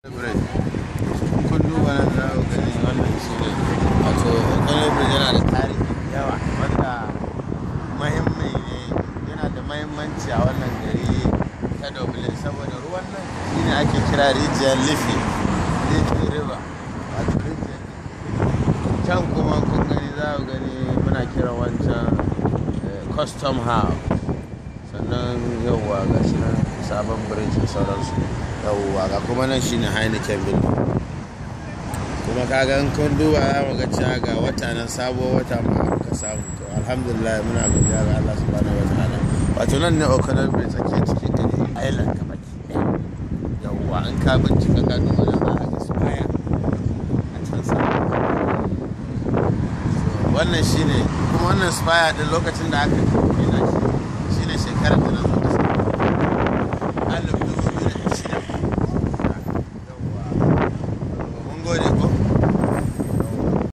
kun duba nan za ku gani wannan shi ne wato Economic Bridge yana da tarihi yawa wanda mahimmi ne yana da mahimmanci a wannan gari ta Dublin saboda ruwan nan shi ne ake kira rijiyar Liffey Liffey River wato rijiyar can kuma kun gani za ku gani muna kira wancan custom house sannan yauwa ga shi nan sabon bridge da sauransu yauwa ga kuma nan shine heineken building kuma kaga in kun duba za mu ga cewa ga wata nan sabuwar wata ma aka samu to alhamdulillah muna godiya ga Allah subhanahu wataala wato nan ne O'Connell Bridge tsakiyar cikin gari island ka baki yauwa in ka bincika ka duba nan za a ga spire a can sama wannan shine kuma wannan spire din lokacin da aka gina shi shine shekarar da na